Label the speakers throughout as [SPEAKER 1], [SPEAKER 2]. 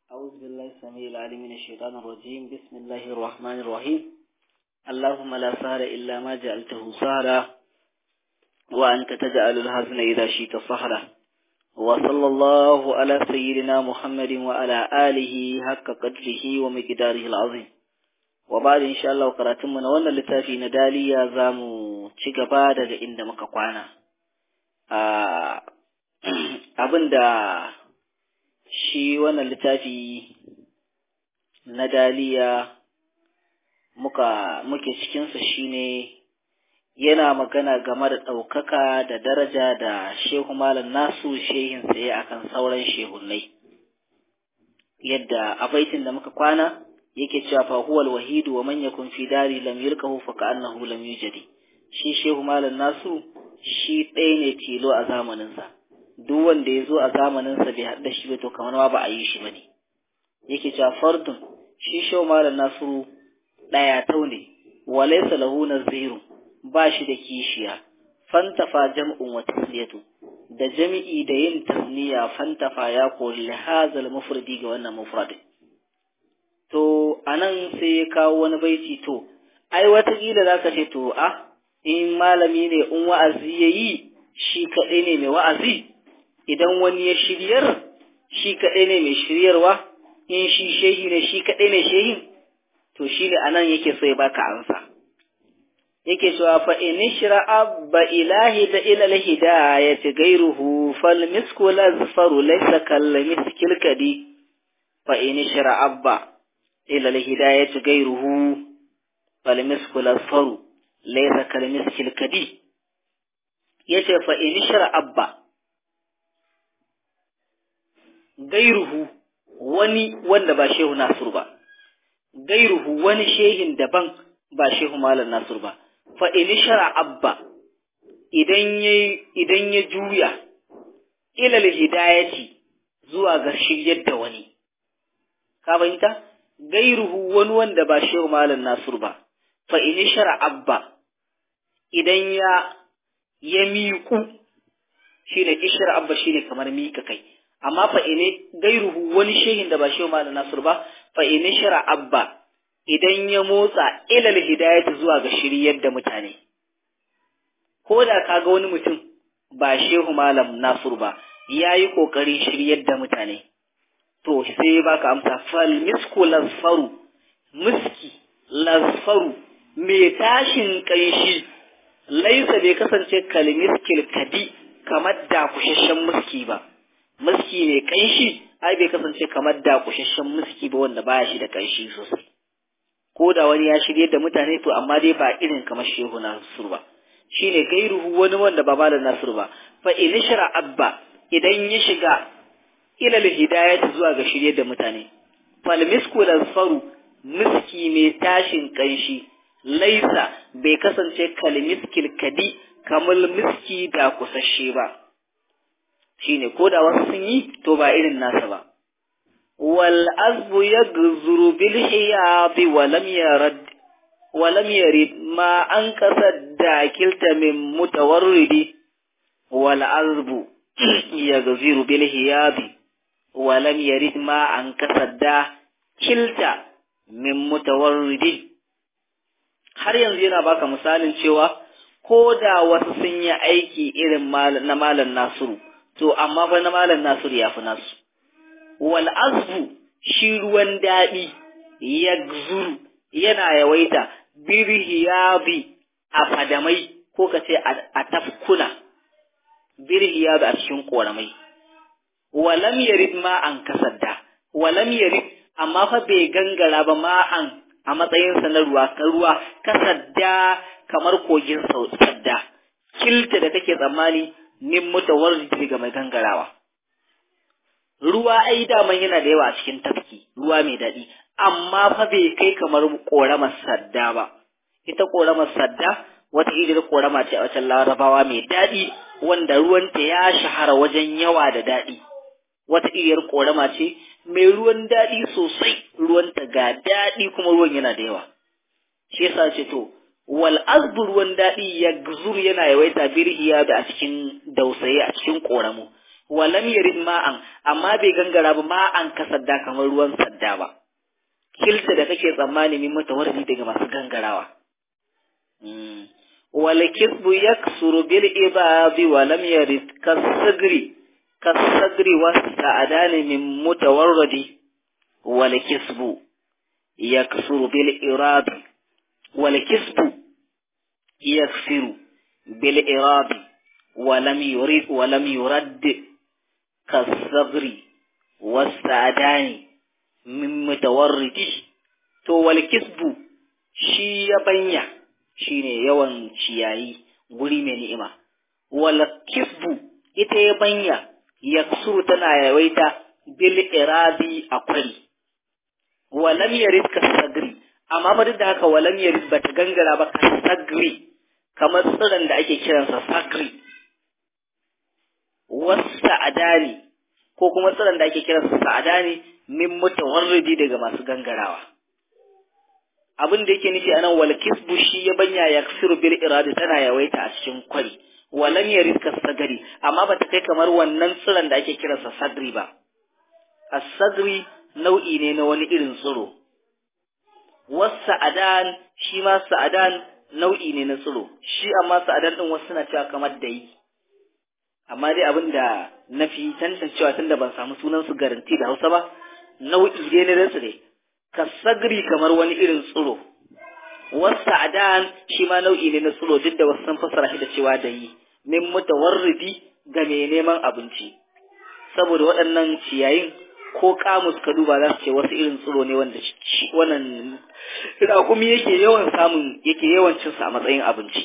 [SPEAKER 1] أعوذ بالله السميع العليم من الشيطان الرجيم بسم الله الرحمن الرحيم اللهم لا سهل إلا ما جعلته سهلا وأنت تجعل الحزن إذا شئت سهلا وصلى الله على سيدنا محمد وعلى آله حق قدره ومقداره العظيم وبعد إن شاء الله قراتم من وانا لتافي نداليا زامو تشيغبا daga inda muka kwana abinda shi wannan littafi na daliya muka muke cikinsa shine yana magana game da ɗaukaka da daraja da shehu malam nasu shehin tsaye akan sauran shehunai yadda a baitin da muka kwana yake cewa fa huwal wahidu wa man yakun fi dari lam yulqahu fa ka'annahu lam yujadi shi shehu malam nasu shi ɗaya ne tilo a zamaninsa duk wanda ya zo a zamaninsa bai haɗa shi ba to kamar ma ba a yi shi ba ne yake cewa fardun shi shau malam nasiru ɗaya tau ne walaysa lahu naziru ba shi da kishiya fantafa jam'un wa tasliyatu da jami'i da yin tasniya fantafa ya kori hazal mufradi ga wannan mufrad to anan sai ya kawo wani baiti to ai watakila zaka ce to ah in malami ne in wa'azi yayi shi kaɗai ne mai wa'azi idan wani ya shiryar shi kaɗai ne mai shiryarwa in shi shehi ne shi kaɗai ne shehin to shi ne anan yake so ya baka ansa yake cewa fa in shira abba ilahi da ila hidayati gairuhu fal misku lazfaru laysa kal miskil kadi fa in shira abba ila hidayati gairuhu fal misku lazfaru laysa kal miskil kadi yace fa in shira abba gairuhu wani wanda ba shehu Nasir ba, gairuhu wani shehin daban ba shehu Malam Nasir ba, fa shara abba idan ya idan ya juya ilal hidayati zuwa ga shiryar da wani. Ka fahimta? Gairuhu wani wanda ba shehu Malam Nasir ba, fa shara abba idan ya ya miƙu shi ne ishar abba shi ne kamar miƙa kai. amma fa ine gairuhu wani shehin da ba shehu malam nasir ba fa ine shara abba idan ya motsa ilal hidayati zuwa ga shiryar da mutane ko da kaga wani mutum ba shehu malam nasir ba yayi kokarin shiryar da mutane to sai baka amsa fal misku lasfaru miski lasfaru mai tashin kanshi laisa bai kasance kalmiskil kadi kamar da kushashen miski ba miski mai kanshi ai bai kasance kamar da kushashen miski ba wanda baya shi da kanshi sosai ko da wani ya shirye da mutane to amma dai ba irin kamar shehu nasur ba shine gairuhu wani wanda ba malam nasur ba fa in shara abba idan ya shiga ila hidayati zuwa ga shirye da mutane fal misku faru miski mai tashin kanshi laisa bai kasance kal miskil kadi kamar miski da kusashe ba shine ko da wasu sun yi to ba irin nasa ba wal azbu yaghzuru bil hiyati wa lam yarad wa lam yarid ma an kasadda kilta min mutawarridi wal azbu yaghzuru bil hiyati wa lam yarid ma an kasadda kilta min mutawarridi har yanzu yana baka misalin cewa ko da wasu sun yi aiki irin na malam nasiru to amma fa na malam Nasiru ya fi nasu. Wal azbu shi ruwan daɗi ya zuru yana yawaita birhiyabi a fadamai ko ka ce a tafkuna birhiyabi a cikin ƙoramai. Walam yarid ma'an kasadda, walam yarid amma fa bai gangara ba ma'an a matsayinsa na ruwa, ruwa kasadda kamar kogin sadda. Kilta da take tsammani min mutawarridi ga mai gangarawa ruwa ai daman yana da yawa a cikin tafki ruwa mai daɗi amma fa bai kai kamar ƙoramar sadda ba ita ƙoramar sadda wata irin ƙorama ce a wacan larabawa mai daɗi wanda ruwanta ya shahara wajen yawa da daɗi wata iriyar ƙorama ce mai ruwan daɗi sosai ruwanta ga daɗi kuma ruwan yana da yawa shi yasa ce to wal azbu ruwan daɗi ya gzur yana yawaita birhiya da a cikin dausaye a cikin ƙoramu walam yarid ma'an amma bai gangara ba ma'an ka sadda kamar ruwan sadda ba kilta da kake tsammani min mutawarri daga masu gangarawa wal kisbu yaksuru bil ibabi walam yarid kasagri kasagri wasta'adani min mutawarridi wal kisbu yaksuru bil irabi wal kisbu yaksiru bil irabi ولم يرد ولم يرد كالصبر والسعدان من متورد to wal kisbu shi ya banya shine yawan ciyayi guri mai ni'ima wal kisbu ita ya banya yaksuru tana yawaita bil irabi akwai walam yarid ka sagri amma ba duk da haka walam yarid ba ta gangara ba ka sagri kamar tsiron da ake kiransa sagri wasa'adani ko kuma tsiron da ake kiransa sa'adani min mutawarridi daga masu gangarawa abin da yake nufi anan wal kisbu shi ya banya ya ksiru bil iradi tana yawaita a cikin kwari walam yarid ka sagari amma ba ta kai kamar wannan tsiron da ake kiransa sadri ba as-sadri nau'i ne na wani irin tsiro was-sa'adan shi ma sa'adan nau'i ne na tsiro shi amma sa'adan din wasu suna cewa kamar da yi amma dai abin da na fi tantancewa tunda ban samu sunan su garanti da Hausa ba nau'i dai na tsire ka sagri kamar wani irin tsiro wasa adan shi ma nau'i ne na tsiro duk da wasu sun fassara shi da cewa da yi min mutawarridi ga mai neman abinci saboda waɗannan ciyayin ko kamus ka duba za su ce wasu irin tsiro ne wanda wannan raƙumi yake yawan samun yake yawan cin sa a matsayin abinci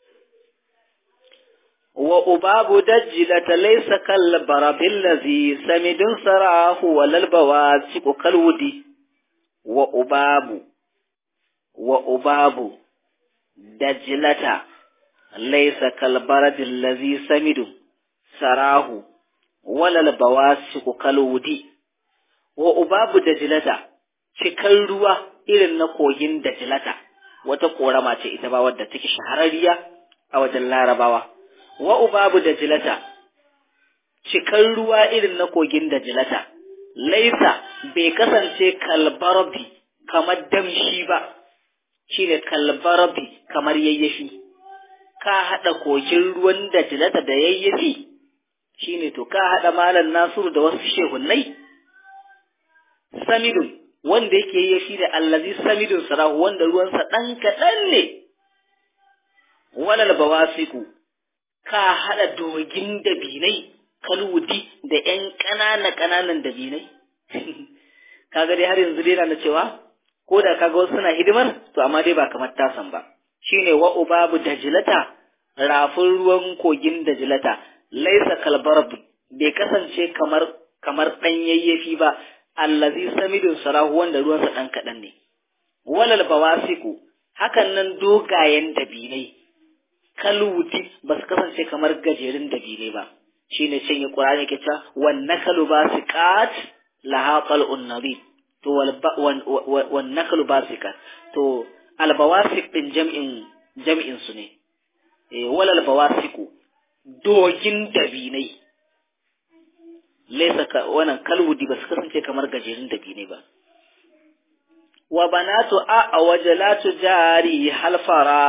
[SPEAKER 1] wa ubabu dajjilata laysa kal barabil ladhi samidun sarahu walal bawasiqu kalwudi wa ubabu wa ubabu dajjilata laysa kal barabil ladhi samidun sarahu walal bawasiqu kalwudi wa ubabu dajjilata cikan ruwa irin na kogin dajjilata wata korama ce ita ba wadda take shahararriya a wajen larabawa wa ubabu da jilata cikan ruwa irin na kogin da jilata laisa bai kasance kalbarabi kamar damshi ba shine kalbarabi kamar yayyafi ka haɗa kogin ruwan da jilata da yayyafi shine to ka haɗa malam nasiru da wasu shehunnai samidun wanda yake yayyafi da allazi samidun sarahu wanda ruwansa ɗan kaɗan ne walal bawasiku ka haɗa dogin dabinai kalwudi da ‘yan ƙanana ƙananan dabinai. kaga dai har yanzu dai na cewa, ko da kaga wasu suna hidimar, to amma dai ba kamar tasan ba. Shine wa ubabu dajilata, rafin ruwan kogin dajilata, laisa kalbarab bai kasance kamar kamar ɗan yayyafi ba, allazi samidun sarahu wanda ruwansa ɗan kaɗan ne. Walal bawasiku, hakan nan dogayen dabinai, kalwuti ba su kasance kamar gajerun dabine ba shi ne can yi ƙurani ke cewa wanne kalu ba su kat laha qal'un nabi to wanne kalu ba su kat to albawasik din jam'in jam'in su ne eh wal albawasiku dogin dabinai laysa ka wannan kalwudi ba su kasance kamar gajerun dabinai ba wa banatu a wajalatu jari halfara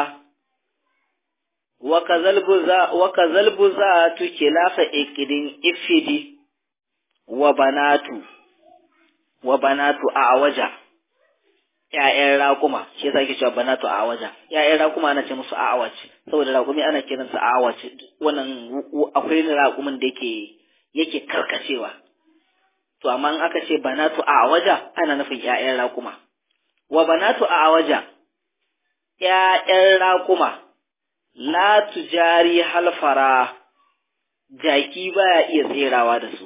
[SPEAKER 1] وكذا البزات خلاف إكد إفدي وبنات وبنات أعوجا ‘ya'yan raƙuma, shi yasa ake cewa banatu a awaja, ‘ya'yan raƙuma ana ce musu awaj, saboda raƙumi ana kiransa awaj, wannan akwai raƙumin da yake yake karkacewa. To, amma in aka ce banatu a awaja ana nufin ‘ya'yan raƙuma. Wa banatu a awaja, ‘ya'yan raƙuma, la tujari halfara jaki baya iya tserawa da su.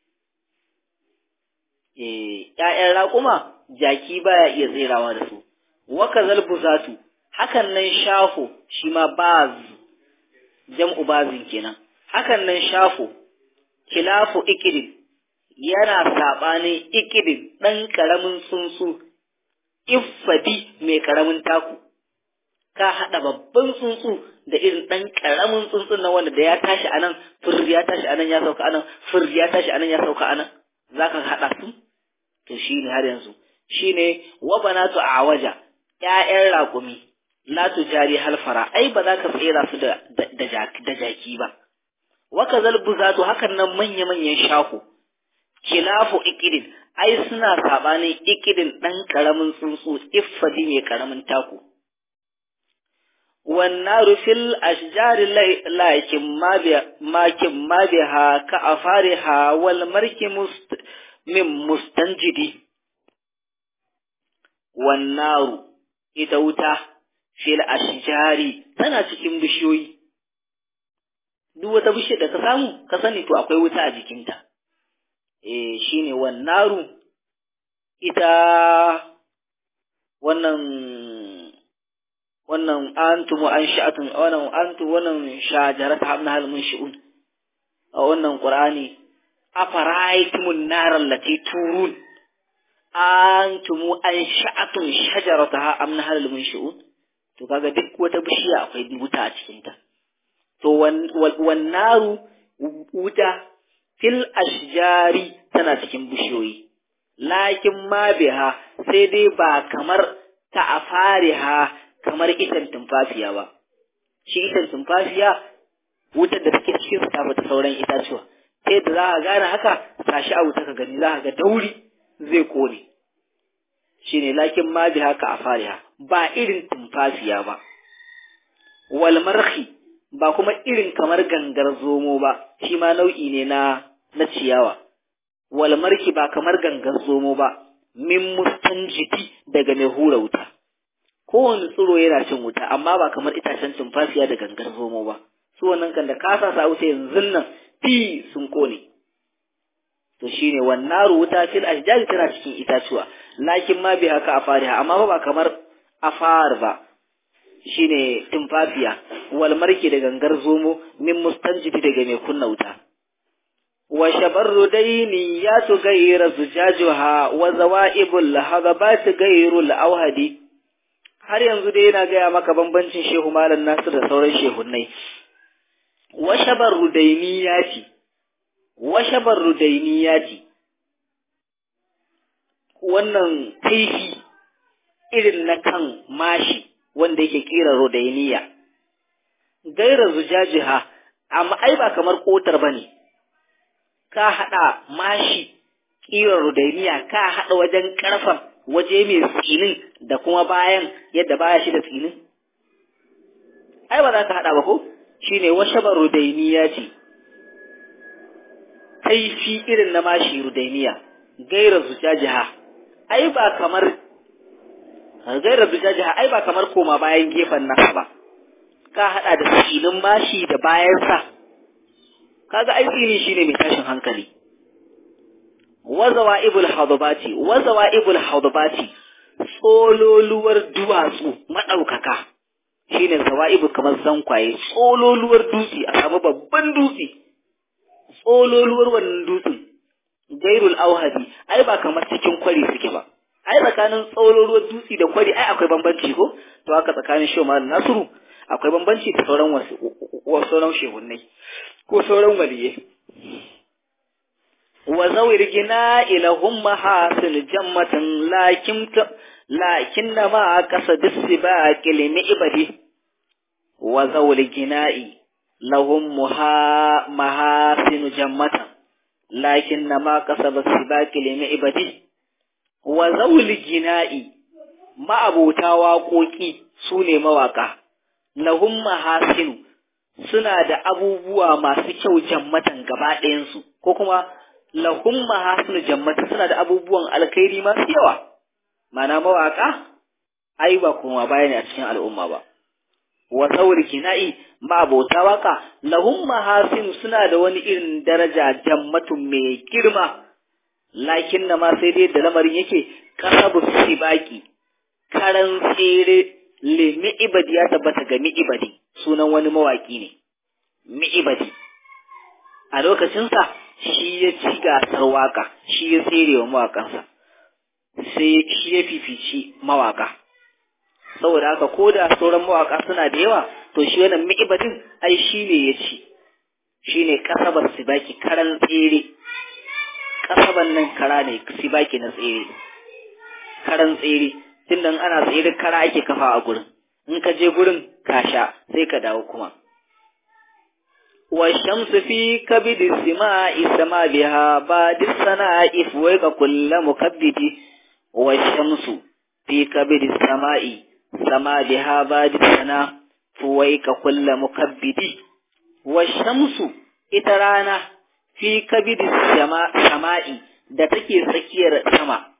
[SPEAKER 1] ‘Ya'yan raƙuma jaki baya iya tserawa da su, waka zalbuzatu, hakan nan shafo shi ma baz, jam'u bazin kenan, hakan nan shafo, kilafu ikidin, yana saɓanin ikidin ɗan ƙaramin tsuntsu, iffadi mai ƙaramin taku. ka haɗa babban tsuntsu da irin ɗan ƙaramin tsuntsun na wanda da ya tashi a nan fir ya tashi a nan ya sauka a nan fir ya tashi a nan ya sauka a nan za ka haɗa su to shi ne har yanzu shi ne wa banatu a waja ƴaƴan raƙumi la tujari halfara ai ba za ka tsera su da da jaki ba wa kazal buzatu hakan nan manya manyan shahu kilafu ikidin ai suna sabanin ikidin ɗan ƙaramin tsuntsu iffadi mai ƙaramin taku والنار في الأشجار لكن ما بها ما, ما بها كأفارها والمرك مست من مستنجد والنار إذا في الأشجار tana cikin bishiyoyi duk wata bishiyar da ka samu ka sani to akwai wuta a jikinta eh shine wannaru ita wannan wannan antum an sha'atun wannan antum wannan shajarat hamna hal munshi'un a wannan qur'ani afara'aytumun nar allati turun antum an sha'atun shajarataha am nahal munshi'un to kaga duk wata bishiya akwai wuta a cikin ta to wan naru wuta fil ashjari tana cikin bishiyoyi lakin ma biha sai dai ba kamar ta afariha kamar itan tumfafiya ba shi itan tumfafiya wutar da take cikin sa ta fita sauran itacuwa sai da za ka gane haka tashi a wuta ka gani za ka ga dauri zai kone shine lakin ma bi haka a fariha ba irin tumfafiya ba wal marhi ba kuma irin kamar gangar zomo ba shi ma nau'i ne na na ciyawa wal marki ba kamar gangar zomo ba min mustanjiti daga mai hura wuta kowane tsiro yana cin wuta amma ba kamar itacen tumfafiya da gangar zomo ba su wannan kan da kasa sa wuta yanzu nan fi sun kone to shine wannan wuta fil ashjari tana cikin itacuwa lakin ma bi haka afariha amma ba kamar afar ba shine tumfafiya wal marki da gangar zomo min mustanjidi daga mai kunna wuta wa shabarru daini ya tu gaira zujajuha wa zawaibul hadabat gairul awhadi har yanzu dai yana gaya maka bambancin shehu malam nasir da sauran shehunnai washabar rudainiyati washabar rudainiyati wannan kaifi irin na kan mashi wanda yake kira rudainiya gaira zujajiha amma ai ba kamar kotar bane ka hada mashi kira rudainiya ka hada wajen karfan waje mai tsinin da kuma bayan yadda baya shi da tsinin? Ai, ba za ka haɗa ba ko? Shi ne washabar rudainiya ce, kaifi irin na mashi rudainiya, gaira zujajiha, ai ba kamar, gaira zujajiha, ai ba kamar koma bayan gefen nasa ba, ka haɗa da tsinin mashi da bayansa, kaga ai tsini shi ne mai tashin hankali. wazawa'ibul hadabati wazawa'ibul hadabati tsololuwar duwatsu madaukaka shine zawa'ibu kamar zankwaye tsololuwar dutse a samu babban dutse tsololuwar wannan dutsen gairul auhadi ai ba kamar cikin kwari suke ba ai tsakanin tsololuwar dutse da kwari ai akwai bambanci ko to haka tsakanin shoma da nasiru akwai bambanci da sauran wasu sauran shehunnai ko sauran waliyai وذوي الجناء لهم محاسن جمة لكن لكن ما قصد السباق لمعبده وذوي الجناء لهم محاسن جمة لكن ما قصد السباق لمعبده وذوي الجناء ما أبوتا واقوكي سوني مواقع لهم محاسن suna da abubuwa masu kyau jammatan gaba ɗayansu ko kuma lahum mahasinu jammata suna da abubuwan alkhairi masu yawa mana mawaka ai ba kuma baya ne a cikin al'umma ba wa sauri kina'i ma abota waka lahum mahasinu suna da wani irin daraja jammatun mai girma lakin na ma sai dai da lamarin yake kasabu sibaki karan tsere le mi'ibadi ya tabbata ga mi'ibadi sunan wani mawaki ne mi'ibadi a lokacinsa shi ya ci gasar waka shi ya tsere wa mawakansa sai shi ya fifici mawaka saboda haka ko da sauran mawaka suna da yawa to shi wannan mi'ibadin ai shi ne ya ci shi ne kasabar sibaki karan tsere kasaban nan kara ne sibaki na tsere karan tsere tunda ana tsere kara ake kafa a gurin in ka je gurin ka sha sai ka dawo kuma والشمس في كبد السماء سما بها بعد السناء فوق كل مكبد والشمس في كبد السماء سما بها بعد السناء فوق كل مكبد والشمس إترانا في كبد السماء da take tsakiyar sama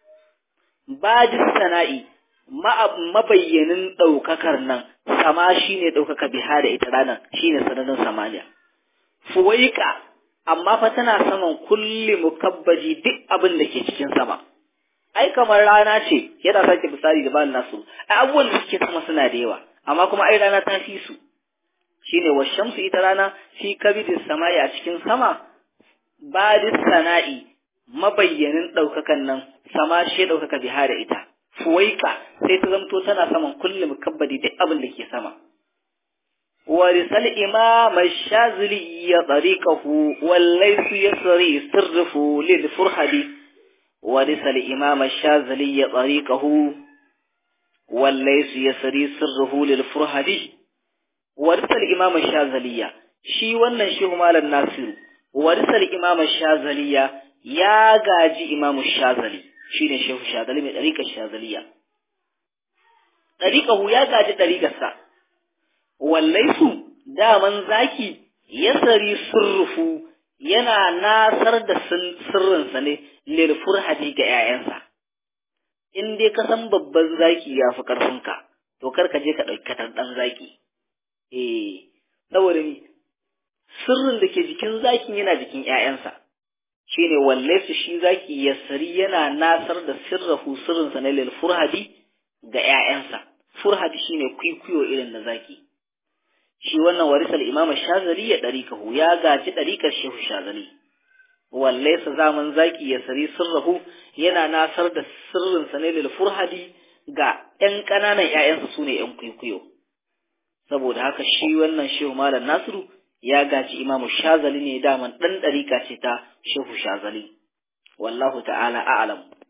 [SPEAKER 1] bajis sana'i mabayyanin ɗaukakar nan sama shine ɗaukaka biha da ita ranar shine sananin samaniya fuwaika amma fa tana saman kulli mukabbaji duk abin da ke cikin sama ai kamar rana ce yana sake misali da bani nasu ai abubuwan da suke sama suna da yawa amma kuma ai rana ta fi su shine washamsu ita rana fi kabidis samai a cikin sama badis sana'i mabayyanin ɗaukakan nan sama shi ɗaukaka biha da ita fuwaika sai ta zamto tana saman kullum mukabbadi duk abin da ke sama ورسل إمام الشاذلي طريقه والليث يسري سره للفرحد ورسل إمام الشاذلي طريقه والليث يسري سره للفرحد ورسل إمام الشاذلي shi wannan shehu malam nasiru warisal imam shazaliya ya gaji imam shazali shine shehu shazali mai dariƙar shazaliya dariƙahu ya gaji dariƙarsa wallaisu daman zaki yasari surrufu yana nasar da sirrinsa ne lil furhadi ga 'ya'yansa in dai ka san babban zaki ya fi ƙarfinka to kar ka je ka ɗauki katanɗan zaki eh saboda ni sirrin da ke jikin zakin yana jikin 'ya'yansa shine wallaisu shi zaki yasari yana nasar da sirrahu sirrinsa ne lil furhadi ga 'ya'yansa furhadi shine kwikwiyo irin na zaki shi wannan warisal imam shazali ya ɗarikahu ya gaji ɗarikar shehu shazali walle sa zaman zaki ya sari sirrahu yana nasar da sirrin sa ne lil furhadi ga ƴan ƙananan ƴaƴansa sune ƴan kuikuyo saboda haka shi wannan shehu malam nasiru ya gaji imam shazali ne daman ɗan ɗarika ce ta shehu shazali wallahu ta'ala a'lam